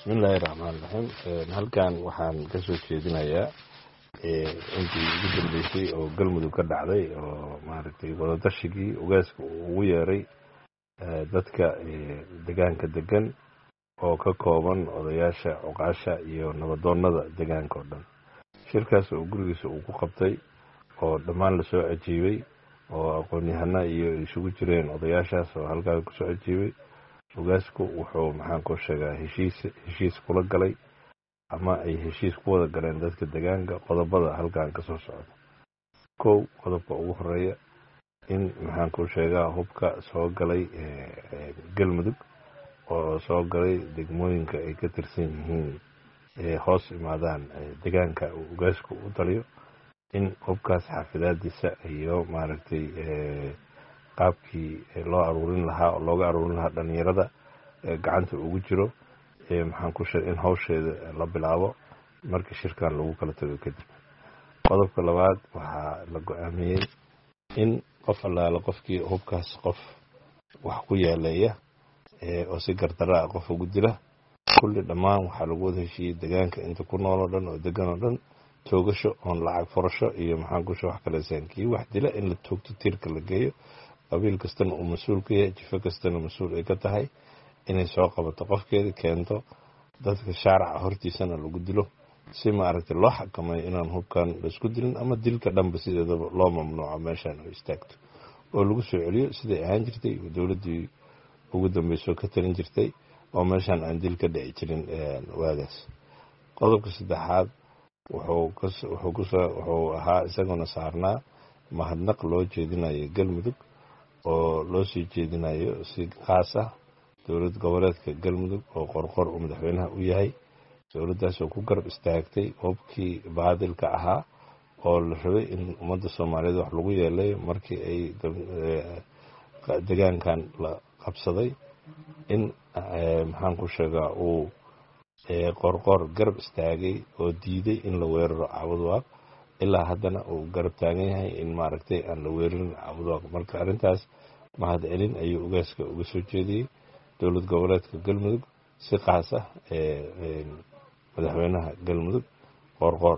bismillaahi raxmaan raxiim halkan waxaan ka soo jeedinayaa intii ugu dambeysay oo galmudug ka dhacday oo maaragtay wadadashigii ogaaska uu ugu yeeray dadka degaanka degan oo ka kooban odayaasha cuqaasha iyo nabadoonnada degaanka oo dhan shirkaas oo gurigiisa uu ku qabtay oo dhammaan lasoo cajiibay oo aqoon-yahana iyo isugu jireen odayaashaas oo halkaa kusoo cajiibay ogaasku wuxuu maxaan ku sheegaa heshiis heshiis kula galay ama ay heshiis ku wada galeen dadka degaanka qodobada halkan ka soo socda kow qodobka ugu horeeya in maxaan ku sheegaa hubka soo galay galmudug oo soo galay degmooyinka ay ka tirsan yihiin hoos imaadaan degaanka uu ogaasku u taliyo in hubkaas xaafidaadiisa iyo maaragtay qaabkii loo aruurin lahaa oo looga aruurin lahaa dhalinyarada gacanta ugu jiro maxaan ku sheegay in hawsheeda la bilaabo markii shirkan lagu kala tago kadib qodobka labaad waxaa la go-aamiyey in qof allaala qofkii hubkaas qof wax ku yeeleeya oo si gardarra ah qof ugu dila kulli dhammaan waxaa lagu wada heshiiyey degaanka inta ku nool oo dhan oo degan oo dhan toogasho oon lacag furasho iyo maxaan ku sheeg wax kaleesaan kii wax dila in la toogto tiirka la geeyo qabiil kastana uu mas-uul ka yahay jifo kastana mas-uul ay ka tahay inay soo qabato qofkeeda keento dadka shaaraca hortiisana lagu dilo si maaragtay loo xakameeyo inaan hubkan laisku dilin ama dilka dhanba sideedaba loo mamnuuco meeshaan oo istaagto oo lagu soo celiyo siday ahaan jirtay dowladdii ugu dambeysoo ka talin jirtay oo meeshaan aan dil ka dhici jirin waagaas qodobka saddexaad wuxuu ahaa isaguna saarnaa mahadnaq loo jeedinayo galmudug oo loo sii jeedinayo si khaas ah dowlad goboleedka galmudug oo qorqor uu madaxweynaha u yahay dowladdaas oo ku garab istaagtay hubkii baadilka ahaa oo la rabay in ummadda soomaaliyeed wax lagu yeelay markii ay degaankan la qabsaday in maxaan ku sheegaa uu qorqor garab istaagay oo diiday in la weeraro cabudwaaq ilaa haddana uu garab taagan yahay in maaragtay aan la weerarin cabudwaaq marka arrintaas mahad celin ayuu ogaaska uga soo jeediyey dowlad goboleedka galmudug si qaas ah madaxweynaha galmudug qorqor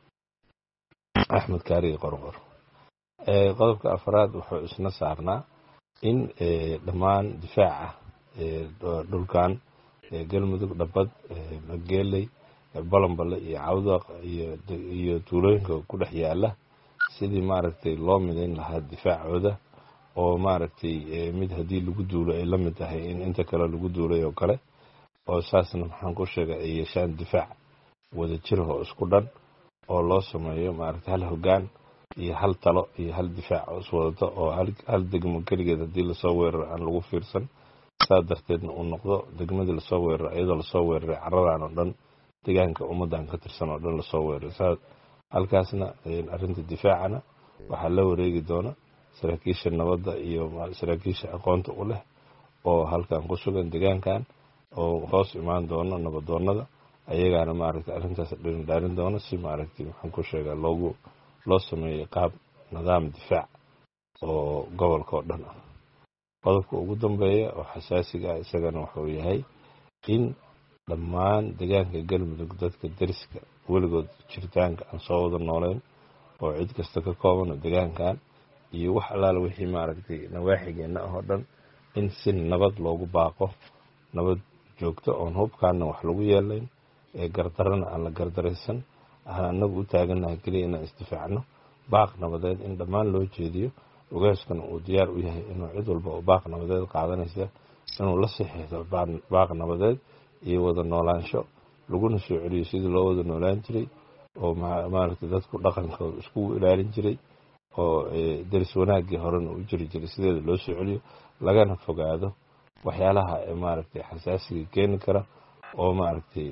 axmed kaariga qorqor qodobka afraad wuxuu isna saarnaa in dhammaan difaaca dhulkan galmudug dhabad mageeley balambale iyo cawdaq iyo tuulooyinka ku dhex yaala sidii maaragtay loo midayn lahaa difaacooda oo maaragtay mid haddii lagu duulo ay la mid tahay in inta kale lagu duulay oo kale oo saasna maxaan ku sheegay ay yeeshaan difaac wada jir oo isku dhan oo loo sameeyo maaragtay hal hoggaan iyo hal talo iyo hal difaac oo iswadato oo hal degmo keligeed haddii lasoo weeraro aan lagu fiirsan saa darteedna uu noqdo degmadii lasoo weeraro iyadoo lasoo weeraray caradan oo dhan degaanka ummaddan ka tirsan oo dhan lasoo weeraray saa halkaasna arrinta difaacana waxaa la wareegi doona saraakiisha nabadda iyo saraakiisha aqoonta u leh oo halkan ku sugan degaankan oo hoos imaan doono nabadoonnada ayagaana maaragtay arrintaas dhirindhaarin doono si maaragtay maxaan ku sheegaa loogu loo sameeyey qaab nidaam difaac oo gobolka oo dhan ah qodobka ugu dambeeya oo xasaasiga ah isagana wuxuu yahay in dhammaan degaanka galmudug dadka deriska weligood jiritaanka aan soo wada nooleyn oo cid kasta ka kooban oo degaankan iyo wax allaala wixii maaragtay nawaaxigeenna ah oo dhan in si nabad loogu baaqo nabad joogto oon hubkaana wax lagu yeelayn ee gardarana aan la gardaraysan aan annagu u taagannahay keliya inaan isdifaacno baaq nabadeed in dhammaan loo jeediyo ogaaskana uu diyaar u yahay inuu cid walba oo baaq nabadeed qaadanaysa inuu la sixiixdo baaq nabadeed iyo wada noolaansho laguna soo celiyo sidii loo wada noolaan jiray oo maaragtay dadku dhaqankooda iskugu ilaalin jiray oo deris wanaaggii horena u jiri jiray sideeda loo soo celiyo lagana fogaado waxyaalaha maaragtay xasaasiga keeni kara oo maaragtay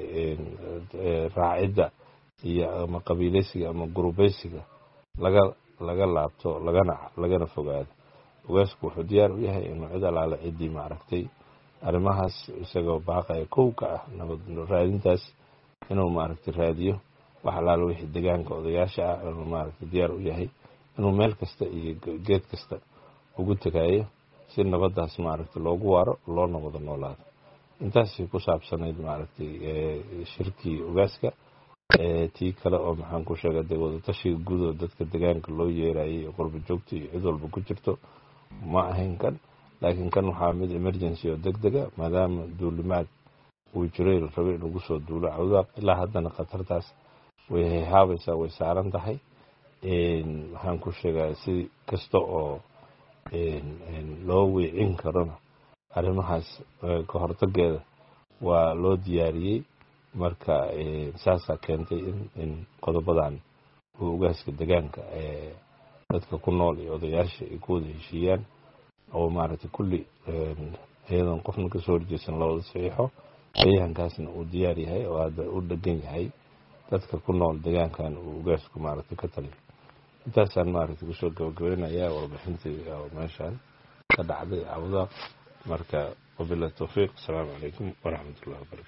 raacidda iyo ama qabiileysiga ama gurubeysiga laga laga laabto lagana lagana fogaado ogaasku wuxuu diyaar u yahay inuu cid alaale ciddii maaragtay arrimahaas isagoo baaqaya kow ka ah nabad raadintaas inuu maaragtay raadiyo wax alaale wixii degaanka odayaasha ah inuu maaragtay diyaar u yahay inuu meel kasta iyo geed kasta ugu tegayo si nabaddaas maaragtay loogu waaro loona wada noolaado intaasay ku saabsanayd maaragtay shirkii ogaaska tii kale oo maxaan ku sheegay dee wadatashiga guud oo dadka degaanka loo yeerayay oo qurba joogta iyo cid walba ku jirto ma ahayn kan laakiin kan waxaa mid emergency oo deg dega maadaama duulimaad uu jiray la rabay in lagu soo duulo cawdaaq ilaa haddana khatartaas way hayhaabaysaa way saaran tahay waxaan ku sheegaa si kasta oo loo weecin karona arrimahaas ka hortageeda waa loo diyaariyey marka saasaa keentay in qodobadan oo ogaaska degaanka dadka ku nool iyo odayaasha ay ku wada heshiiyaan oo maaragtay kulli iyadoon qofna kasoo horjeesan lawada saxiixo deegaankaasna uu diyaar yahay oo hadda u dhegan yahay dadka ku nool deegaankan uu ogaasku maaragtay ka taliyo intaasaan maaragtay kusoo gabagabaynayaa warbixintii meeshaan ka dhacday cawdaaq marka wabilahi towfiiq asalaamu calaykum waraxmat ullahi wabarakatu